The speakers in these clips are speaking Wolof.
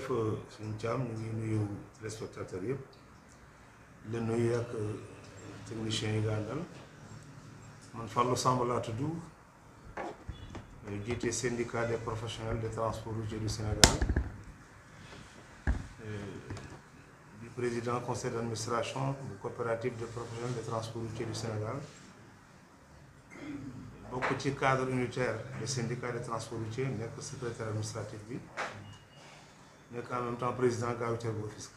jërëjëf suñu caam ñu ngi nuyu téléspectateurs yëpp di nuyu ak techniciens yi nga àndal man Fallou Samb laa tudd jiite syndicat des professionnels de transport routier du Sénégal di président conseil d' administration bu coopérative de professionnels de transport routier du Sénégal bokk ci cadre unitaire des syndicats de transport routier nekk secrétaire administratif bi nekk en même temps président gravitaire bu Rufisque.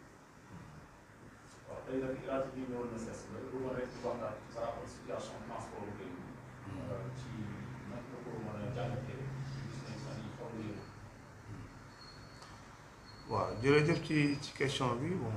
waaw tey nag rajo bi ñëwoon na sees la bu ma rek di waxtaan ci sa rapport situation transport bu kii ci nag nga ko mën a jàngatee gis nañ fan yi xaw na yëngu. waaw jërëjëf ci ci question bi bon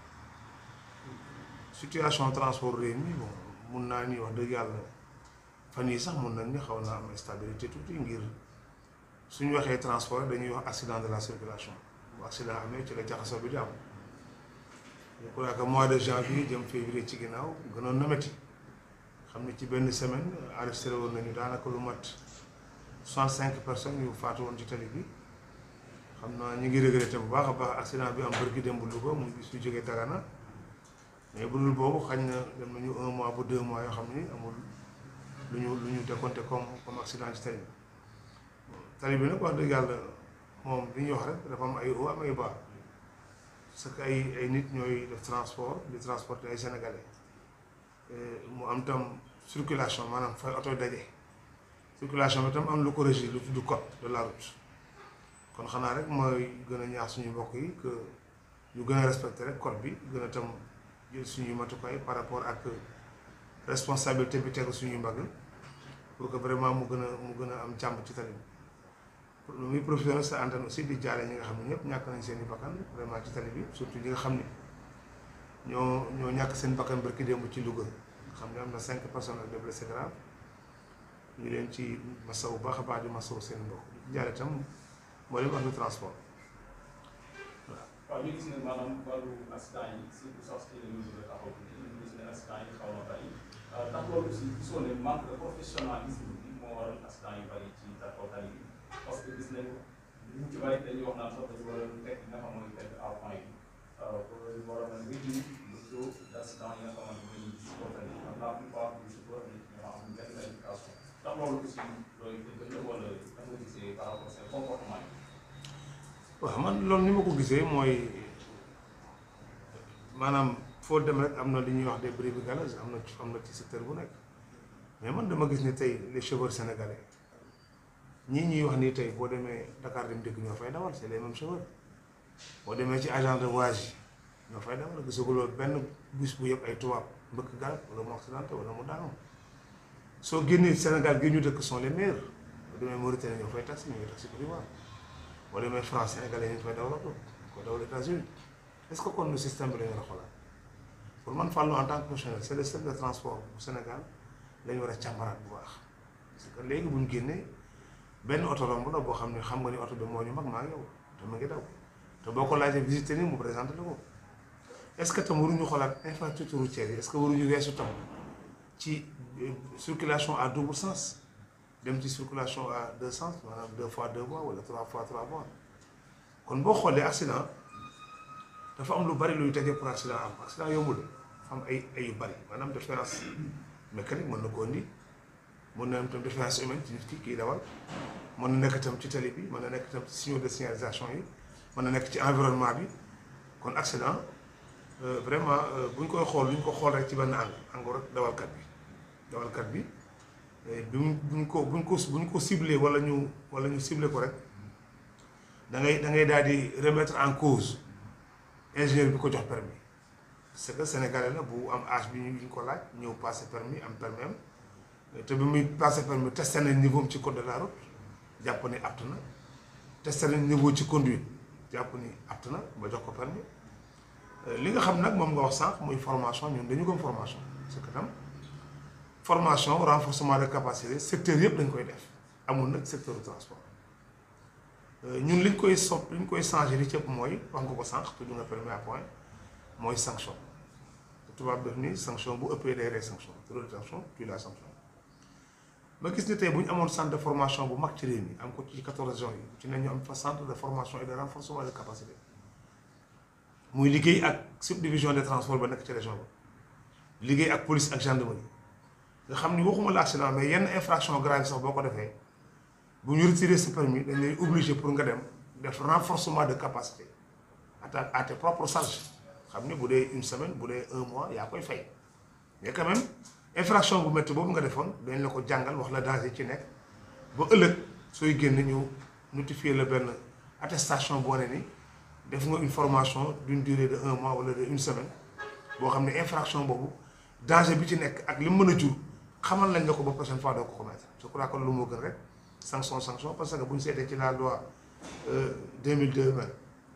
situation transport réew mi bon mun naa ni wax dëgg yàlla fan yii sax mun nañ ni xaw naa am stabilité tuuti ngir suñu waxee transport dañuy wax accident de la circulation bu accident amee ci la jaxasoo bi di am je crois que mois de janvier jëm février ci ginnaaw gënoon na métti xam ne ci benn semaine enregistré woon nañu daanaka lu mat soixante cinq personnes yu faatu woon ci tali bi xam naa ñu ngi regretté bu baax a baax accident bi am bërki dem bu Louga muy bis bu jógee Dagana mais bu dul boobu xañ na dem nañu un mois ba deux mois yoo xam ni amul lu ñu lu ñu décompté comme comme accident ci tali bi tali bi nag wax dëgg yàlla moom li ñuy wax rek dafa am ay hauts am ay bas parce que ay ay nit ñooy def transport di transporter ay sénégalais mu am tam circulation maanaam fay oto daje circulation bi tam am lu ko régir lu tudd code de la route kon xanaa rek mooy gën a ñaax suñu mbokk yi que ñu gën a respecté rek code bi gën a tam jël suñuy matukaay par rapport ak responsabilité bi tegu suñuy mbagg pour que vraiment mu gën a mu gën a am jàmm ci tali bi lu muy profité sa antenne aussi di jaale ñi nga xam ne ñëpp ñàkk nañ seen i bakkan vraiment ci tali bi surtout ñi nga xam ni ñoo ñoo ñàkk seen bakkan barki démb ci Louga nga xam ne am na cinq personnes ak des blessés graves ñu leen ci masawu baax a baax di masawu seen mbokk di jaale itam moo leen wax du transport waaw. waaw ñu gis ne maanaam wàllu accident yi surtout sax ci la ñu bëgg a taxaw ñu gis ne accident yi xaw na bari ndax loolu aussi gisoo ne manque de professionnalisme bi moo waral accident yu bari ci kaw tali bi parce que gis nañ ñu ci bari dañuy wax naan sax dañu war a teg nga xam mooy teg à point yi pour war a mën a réduire le taux d' accident yi nga xamante ne nii ci kaw tali bi la plupart du chauffeur ñoo am benn qualification ndax loolu aussi looy dëgg la wala da nga gisee par rapport seen comportement yi. waaw man loolu ni ma ko gisee mooy maanaam foo dem rek am na li ñuy wax des brebis galeuses am na ci am na ci secteur bu nekk mais man dama gis ni tey les chauffeurs sénégalais ñii ñuy wax nii tey boo demee Dakar dem dégg ñoo fay dawal c'est les mêmes chauffeurs boo demee ci agent de voyage yi ñoo fay dawal gisaguloo benn bus bu yëpp ay tubaab mbëkk garab wala mu accidenté wala mu daanu soo génnee Sénégal gi ñu dëkk sont les meilleurs boo demee Mauritanie ñoo fay taxi ñooy taxi Côte d'Ivoire boo demee France sénégalais ñu fay dawal ko ko dawal États-Unis est-ce que kon le système bi la ñu war a xoolaat pour man Fallou en tant que professionnel c'est le système de transport bu Sénégal la ñu war a càmbaraat bu baax parce que léegi bu ñu génnee benn oto romb la boo xam ne xam nga ni oto bi moo ñu mag maa ngi yow te mu ngi daw te boo ko laajee visiter ni mu présenté la ko est-ce que tam waruñu xoolaat infrastructure routière yi est-ce que waruñu weesu tam ci circulation à double sens dem ci circulation à deux sens maanaam deux fois deux voies wala trois fois trois voies kon boo xoolee accident dafa am lu bari luy tege pour accident am accident yombul dafa am ay ay yu bari maanaam différence mécanique mën na ko indi mën na am tam différence humaine ci nit ki kii dawal mën na nekk tam ci tali bi mën na nekk tam ci signaux de signalisation yi mën na nekk ci environnement bi kon accident vraiment bu ñu koy xool lu ñu ko xool rek ci benn angle angle rek dawalkat bi dawalkat bi bi mu bu ñu ko bu ñu ko bu ñu ko ciblé wala ñu wala ñu ciblé ko rek da ngay da ngay daal di remettre en cause ingénieur bi ko jox permis parce que sénégalais la bu am âge bi ñu ko laaj ñëw passé permis am permis am te bi muy passé permis testé nañ niveau am ci code de la route jàpp ni apte na testé nañ niveau ci conduite jàpp ni apte na ba jox ko permis li nga xam nag moom nga wax sànq muy formation ñun dañu gëm formation parce que tam formation renforcement de capacité secteur yëpp dañ koy def amul nag secteur du transport ñun liñ koy sopp liñ koy changé li cëpp mooy wax nga ko sànq tudd nga permis à point mooy sanction tubaab def ni sanction bu ëppee day rey sanction trop de sanction puis la sanction ma gis ni tey bu ñu amoon centre de formation bu mag ci réew mi am ko ci 14 régions yi ci ne ñu am fa centre de formation et de renforcement de capacité muy liggéey ak subdivision des transports ba nekk ci région ba liggéey ak police ak gendarmerie nga xam ni waxuma la accident mais yenn infraction grave sax boo ko defee bu ñu retirer sa permis dañ lay obligé pour nga dem def renforcement de capacité à ta à tes propres charges xam ni bu dee une semaine bu dee un mois yaa koy fay mais quand même infraction bu métti boobu nga defoon dañ la ko jàngal wax la danger ci nekk ba ëllëg sooy génn ñu notifier la benn attestation boo ne ni def nga une formation d'une durée de un mois wala de une semaine boo xam ne infraction boobu danger bi ci nekk ak li mu mën a jur xamal lañ la ko ba prochaine fois doo ko commettre je crois que loolu moo gën rek sanction sanction parce que bu ñu seetee ci la loi 2002 ba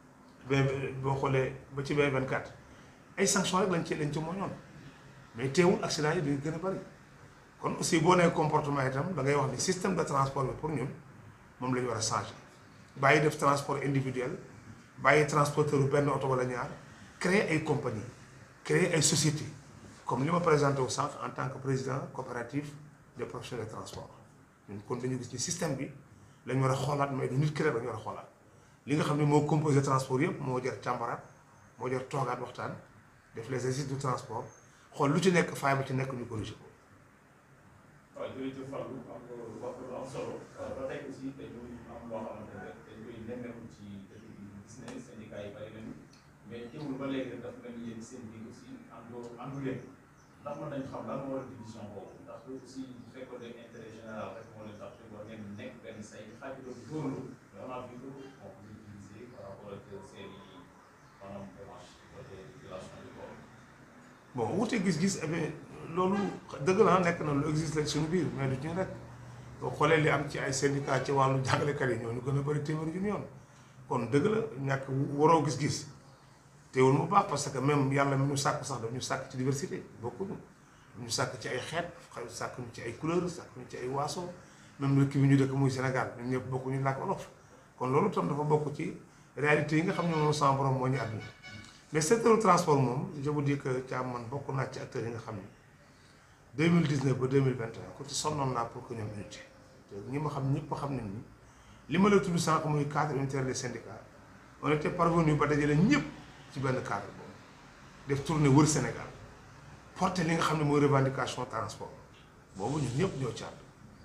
boo xoolee ba ci 2024 ay sanction rek lañ ci lañ ci mooñoon mais teewul accident yi dañuy gën a bari kon aussi boo nee comportement itam da ngay wax ni système de transport bi pour ñun moom la ñu war a changer bàyyi def transport individuel bàyyi transporteur bu benn oto wala ñaar créer ay compagnie créer ay société comme li ma présenté wu sànq en tant que président coopérative des professionnels de transport ñun kon dañu gis ni système bi lañ war a xoolaat mais du nit ki rek dañu war a xoolaat li nga xam ne moo composé transport yëpp moo jar càmbaraat moo jar toogaat waxtaan def les exercices du transport xool lu ci nekk faay ba ci nekk ñu corrigé ko. waaw jërëjëf Fallou am nga wax lu am solo ba tey aussi dañu am loo xamante ne dañ koy nemmeeku ci dëkk bi gis ne syndicat yi bari nañu mais teewul ba léegi rek dafa mel ni yéen seen biir aussi àndoo àndu leen ndax mën nañu xam lan moo war a division boobu ndax aussi bu fekkoon ne intérêt général rek moo leen tax te war ngeen nekk benn say xaaj doon dóorlu mais on a vu que on peut utiliser par rapport ak seen i maanaam démarche côté régulation du corps. bon wuute gis-gis eh bien loolu dëgg la nekk na lu existe rek suñu biir mais du ñu rek boo xoolee li am ci ay syndicat ci wàllu jàngalekat yi ñoo ñu gën a bëri téeméeri junni yoon kon dëgg la ñàkk waroo gis-gis teewul mu baax parce que même yàlla mi ñu sàkk sax daf ñu sàkk ci diversité bokkuñu ñu sàkk ci ay xeet xay sàkk ñu ci ay couleur sàkk ñu ci ay waaso même dëkk bi ñu dëkk muy Sénégal ñun ñëpp bokkuñu làkk wolof kon loolu tam dafa bokk ci réalité yi nga xam ne moom sama borom moo ñu àdduna mais secteur transport moom je vous dis que Thiam man bokk naa ci acteurs yi nga xam ne 2019 ba 2021 ku ci sonnoon naa pour que ñoom unité te ñi ma xam ñëpp xam nañ ni li ma la tudd sànq muy cadre unitaire des syndicats on était parvenu ba dajale ñëpp ci benn cadre boobu def tournée wër Sénégal porter li nga xam ne mooy revendication transport boobu ñun ñëpp ñoo ci ànd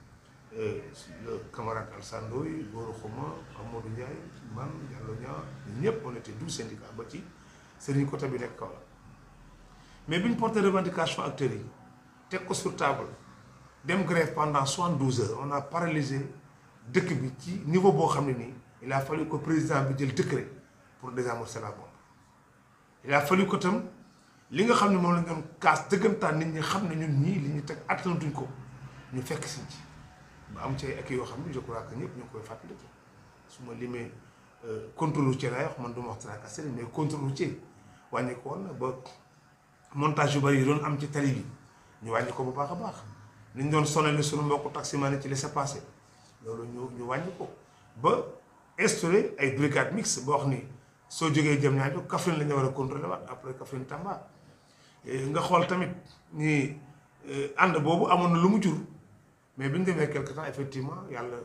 le camarade Alassane Ndoye Gora Xuma Amadou Ndiaye man Diallo Niang ñun ñëpp on était douze syndicats ba ci sëriñ côté bi nekk kaw la mais bi ñu porté revendication acteurs yi teg ko sur table dem grève pendant soixante douze heures on a paralysé dëkk bi ci niveau boo xam ne nii il a fallu que président bi jël décret pour désamorcer la bombe il a fallu que tam li nga xam ne moom la ñu doon kaas dëggantaan nit ñi xam ne ñun ñii li ñu teg attanatuñ ko ñu fekk si ci ba am ci ay ak yoo xam ne je crois que ñëpp ñu ngi koy fàttaliku su ma limee contrôle routier laay wax man du ma wax tracasserie mais contrôle routier wàññi ko woon na ba montage yu bari yi doon am ci tali bi ñu wàññi ko bu baax a baax ni ñu doon sonal suñu mbokku taximan ci laissez-passer loolu ñu ñu wàññi ko ba instauré ay brigade mixte boo wax ni soo jógee jëm ñaajo Kaffrine la ñu war a contrôler waat après Kaffrine Tamba nga xool tamit ni ànd boobu amoon na lu mu jur mais bi ñu demee quelque temps effectivement yàlla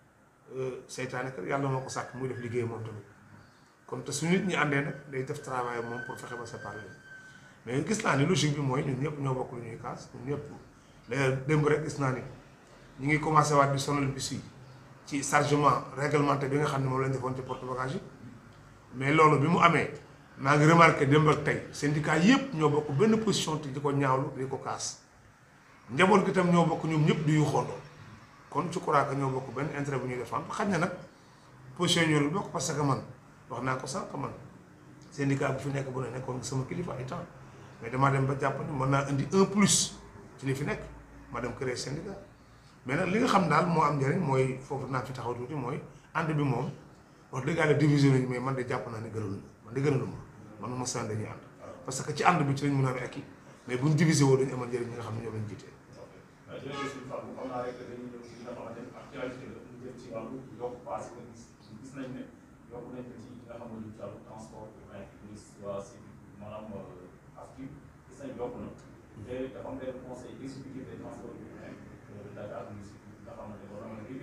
seytaane kat yàlla moo ko sàkk muy def liggéey moom tamit kon te su nit ñi àndee nag day def travail moom pour fexe ba séparer mais gis naa ni logique bi mooy ñun ñëpp ñoo bokk lu ñuy kaas ñun ñëpp d'ailleurs démb rek gis naa ni ñu ngi commencé waat di sonal bis yi ci chargement réglementé bi nga xam ne moom lañ defoon ci porte bagage yi mais loolu bi mu amee maa ngi remarqué démb ak tey syndicat yëpp ñoo bokk benn position te di ko ñaawlu di ko kaas njaboot gi tam ñoo bokk ñoom ñëpp di yu xoondoo kon je crois que ñoo bokk benn intérêt bu ñuy défendre xaj na nag position ñoo bokk parce que man wax naa ko sànq man syndicat bu fi nekk bu ne nekkoon sama kilifa ay temps mais damaa dem ba jàpp ni mën naa indi un plus ci li fi nekk ma dem créer syndicat mais nag li nga xam daal moo am njëriñ mooy foofu naa fi taxaw tuuti mooy ànd bi moom wax dëgg yàlla division nañu mais man de jàpp naa ne gënaluñu man de gënaluma man ma sànni dañuy ànd parce que ci ànd bi ci lañ mën a amee ak mais buñ divisé woo dañu amal njëriñ ñi nga xam ne ñoo lañ jiitee jërëjëf suñu Fallou xam naa rek dañuy ñëw ci li nga xamante ne actualité la ñu jëm ci wàllu yokk paas nga gis gis nañ ne yokk nañ ko ci li nga xamante ni ci wàllu transport urbain ministre waa si maanaam AFTU gis nañ yokk na te dafa am benn conseil exécutif des transports urbains de Dakar municipal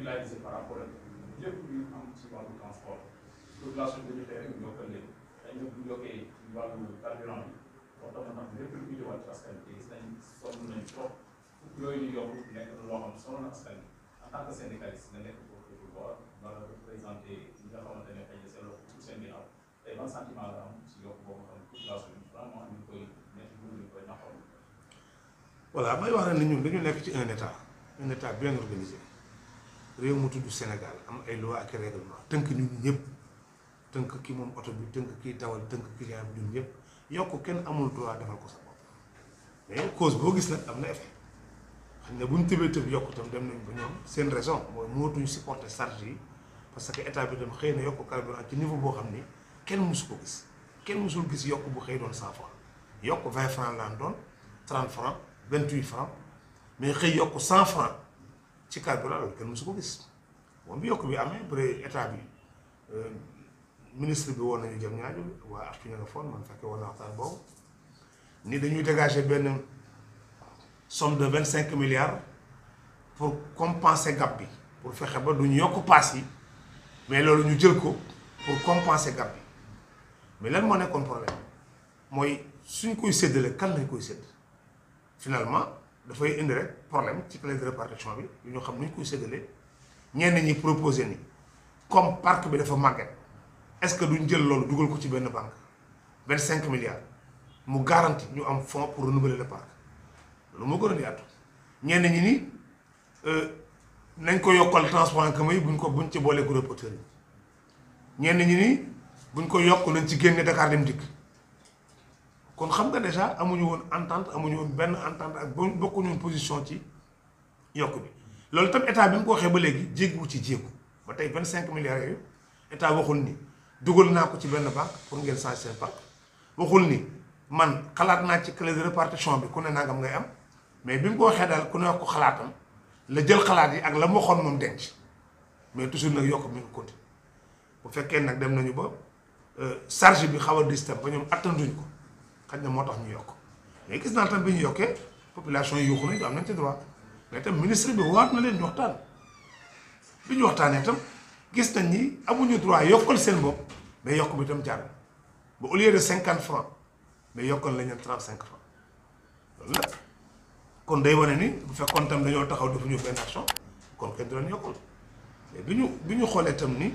régulariser par rapport ak lépp lu am ci wàllu transport population bi ñu xëy rek ñoo ko léegi dañ ñëw bu yokkee ci wàllu carburant bi wax dama tax lépp lu ñu wàllu askan bi gis nañ sonn nañ trop yooyu ñu yokk nekk na loo xam sonn na askan bi en tant que syndicaliste nga nekk foofu war war a représenté ñi nga xamante ne xëy na seen loxo pour seen ginnaaw tey ban sentiment la am ci yokk boobu xam population bi vraiment ñu koy nekk bu ñu koy naxoon voilà may wax ne ñun dañu nekk ci un état un état bien organisé réew mu tudd Sénégal am ay loi ak règlement tënk ñun ñëpp tënk ki moom oto bi tënk kii dawal tënk client bi ñun ñëpp yokk kenn amul droit defal ko sa bopp mais cause boo gis nag am na effet xam ne bu ñu tëbee tëb yokk itam dem nañ ba ñoom seen raison mooy mënatuñu supporter charge yi parce que état bi tam xëy na yokk carburant ci niveau boo xam ni kenn musu ko gis kenn musul gis yokk bu xëy doon cent franc yokk vingt franc laan doon trente franc vingt huit franc mais xëy yokk cent franc ci carburant loolu kenn musu ko gis moom bi yokk bi amee bëre état bi ministre bi woon nañu jëm ñaaju waa artu ña nga foon man fekkee woon na waxtaan boobu ni dañuy dégager benn somme de vingt cinq milliards pour compenser gap bi pour fexe ba du ñu yokk paas yi mais loolu ñu jël ko pour compenser gap bi mais lan moo nekkoon problème mooy suñ koy séddale kan lañ koy sédd finalement dafay indi rek problème ci clé de répartition bi yu ñu xam nu ñu koy séddale ñenn ñi proposé ni comme parc bi dafa màgget est-ce que duñ jël loolu dugal ko ci benn banque vingt cinq milliards mu garanti ñu am fonds pour renouveler le parc loolu moo gën a yaatu ñenn ñi ni nañ ko yokkal transport en commun yi buñ ko buñ ci boolee gros porteurs yi ñenn ñi ni buñ ko yokk nañ ci génne Dakar dem dikk kon xam nga déjà amuñu woon entente amuñu woon benn entente ak bo bokkuñu woon position ci yokk bi loolu tam état bi mu ko waxee ba léegi jéggiwu ci jéegu ba tey vingt cinq milliards yooyu état waxul ni dugal naa ko ci benn banque pour ngeen changer seen parc waxul ni man xalaat naa ci clé de répartition bi ku ne nangam ngay am mais bi mu ko waxee daal ku ne wax ko xalaatam la jël xalaat yi ak la mu waxoon moom denc mais toujours nag yokk mi ngi continué bu fekkee nag dem nañu ba charge bi xaw a dis tam ba ñoom attanduñ ko xaj na moo tax ñu yokk mais gis naa tam bi ñu yokkee population yi yuuxu nañ am nañ ci droit mais tam ministre bi waat na leen ñu waxtaan bi ñu waxtaanee tam gis nañ ni amuñu droit yokkal seen bopp mais yokk bi tam jaar ba au lieu de cinquante francs mais yokkal lañ leen trente cinq francs loolu nag kon day wane ni bu fekkoon tam dañoo taxaw defuñu benn action kon kenn du leen yokkal mais bi ñu bi ñu xoolee tam ni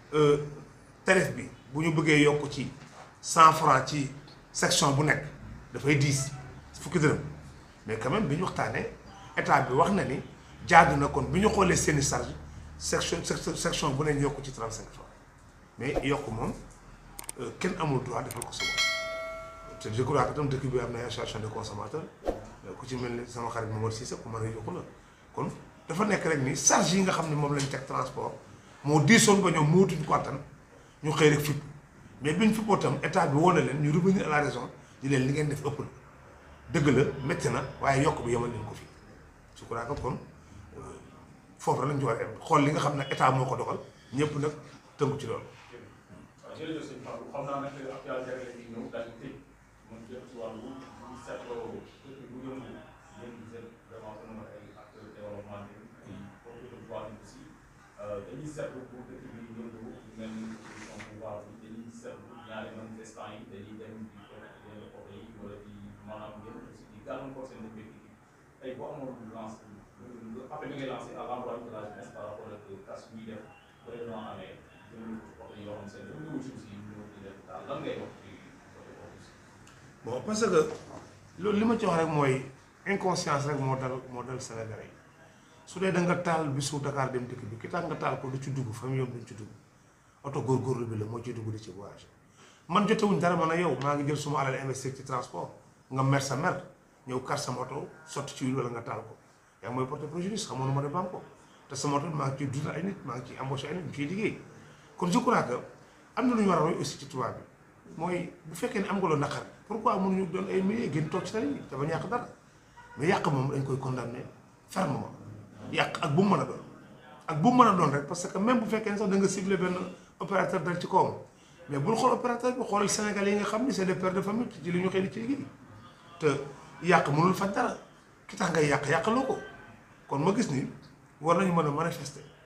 tarif bi bu ñu bëggee yokk ci cent francs ci section bu nekk dafay diis fukki dërëm mais quand même bi ñu waxtaanee état bi wax na ni jaadu na kon bi ñu xoolee seeni charge section section bu ne ñu yokk ci trente cinq francs mais yokk moom kenn amul droit defal ko sa bopp te je crois que tam dëkk bi am na association de consommateurs ku ci mel ni sama xarit Momar Cissé ku mën a yokku la kon dafa nekk rek ni charge yi nga xam ne moom lañ teg transport moo diisoon ba ñoom mootuñ ko attan ñu xëy rek fipp mais biñ fippoo tam état bi woo na leen ñu revenir à la raison di leen li ngeen def ëpp na dëgg la métti na waaye yokk bi yemal leen ko fii je crois que kon foofu lañ ci war a xool li nga xam ne état moo ko doxal ñëpp nag tënku ci loolu. waaw jërëjëf sëñ Fallou xam naa nag actualité rek la ñuy ñëw daal di tëj mën jëm ci wàllu bu seetloo dëkk bu yëngu yéen di jël vraiment que mën ay acteurs développement bi ay comité de voix aussi dañuy seetlu bu dëkk bi yëngu mel ni opposition pouvoir bi dañuy seetlu ñaari manifestants yi dañuy dem di ko yenn oto yi wala di maanaam ngeen aussi di gàllankoor seen mbéy tey boo amoon lance appel bi ngay lancé à l'endroit de la jeunesse par rapport ak cas ñuy def ba événement amee yoo xam seen dañu aussi aussi ñu di def daal lan ngay wax ci côté boobu aussi. bon parce que loolu li ma ci wax rek mooy inconscience rek moo dal moo dal Sénégalais yi su dee da nga taal bisu Dakar dem dikk bi ki tax nga taal ko du ci dugg famille yoom duñ ci dugg oto góorgóorlu bi la moo ciy dugg di ci voyage man jotewuñ dara man a yow maa ngi jël suma alal investir ci transport nga mer sa mer ñëw kar sama oto sotti ci huile wala nga taal ko yaa ngi mooy porter préjudice xamoon na ma ne banque te sama oto maa ngi ciy dundal ay nit maa ngi ciy embauché ay nit ñu ciy liggéey kon je crois que am na lu ñu war a roy aussi ci tubaab bi mooy bu fekkee ne am nga loo naqar pourquoi mënuñu doon ay milliers gën toog ci tali bi dafa ñàkk dara mais yàq moom dañ koy condamné fermement yàq ak bu mu mën a doon ak bu mu mën a doon rek parce que même bu fekkee ne sax da nga ciblé benn opérateur dal ci kawam mais bul xool opérateur bi xoolal Sénégalais yi nga xam ni c'est des pères de famille ci li ñu xëy ci liggéey te yàq mënul faj dara ki tax ngay yàq yàqaloo ko kon ma gis ni war nañu mën a manifester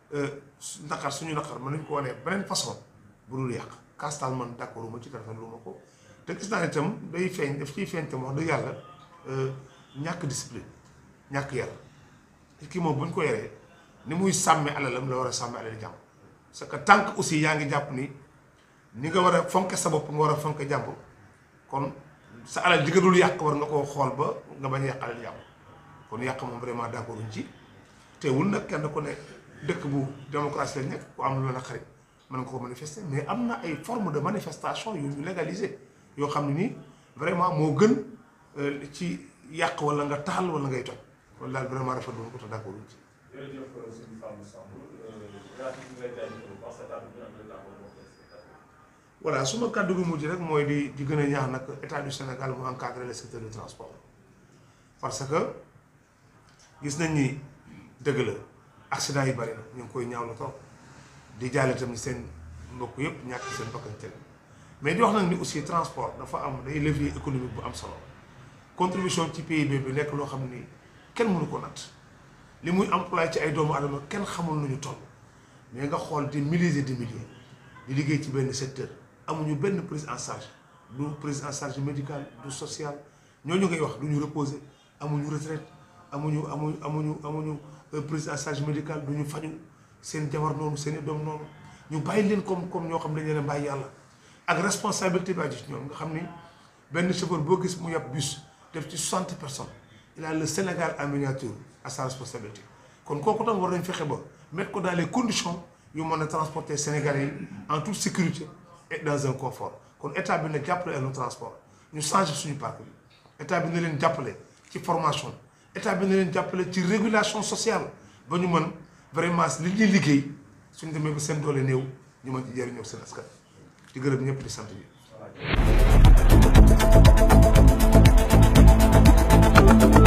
naqar suñu naqar mën nañ ko wanee beneen façon bu dul yàq kastal man d'accord ma ci téléphone lu ma ko te gis naa itam day feeñ daf ciy feeñ tam wax dëgg yàlla ñàkk discipline ñàkk yar nit ki moom bu ñu ko yaree ni muy sàmme alalam la war a sàmme alal jàmm parce que tant que aussi yaa ngi jàpp ni ni nga war a fonke sa bopp nga war a fonke jàmbur kon sa alal ji nga dul yàq war nga koo xool ba nga bañ a yàq alal jàmbur kon yàq moom vraiment d'accord uñ ci teewul nag kenn ku ne dëkk bu démocratie lañ nekk ku am lu la xarit mën nga ko manifester mais am na ay forme de manifestation yu ñu légaliser yoo xam ne nii vraiment moo gën ci yàq wala nga taal wala ngay toj loolu daal vraiment rafetlu woon ko te d'accord uñ ci. jërëjëf suñu Fallou Samb grâce ñu ngi lay jaajëfal parce que kàddu gi ak la voilà su ma kàddu gi mujj rek mooy di di gën a ñaax nag état du Sénégal mu encadrer le secteur du transport parce que gis nañ ni dëgg la accident yi bari na ñu ngi koy ñaaw la trop di jaale tamit seen mbokk yëpp ñàkk seen bakkan mais di wax nag ni aussi transport dafa am day levier économique bu am solo contribution ci PIB bi nekk loo xam ni kenn mënu ko natt li muy employé ci ay doomu adama kenn xamul nu ñu toll mais nga xool des milliers et des milliers di liggéey ci benn secteur amuñu benn prise en charge du prise en charge médicale du social ñooñu ngay wax du ñu reposer amuñu retraite amuñu amuñu amuñu amuñu prise en charge médicale du ñu faju seen jabar noonu seen i doom noonu ñu bàyyi leen comme comme ñoo xam dañ leen a bàyyi yàlla ak responsabilité bi aju ci ñoom nga xam ni benn chauffeur boo gis mu yàpp bus def ci soixante personnes il a le Sénégal en miniature à sa responsabilité kon kooku tam war nañ fexe ba mettre ko dans les conditions yu mën a transporter Sénégalais yi en toute sécurité et dans un confort kon état bi na jàppale nu transport ñu changer suñu parc bi état bi na leen jàppale ci formation état bi na leen jàppale ci régulation sociale ba ñu mën vraiment li ñuy liggéey suñ demee ba seen doole néew ñu mën ci jëriñoo seen askan di gërëm ñëpp di sant bi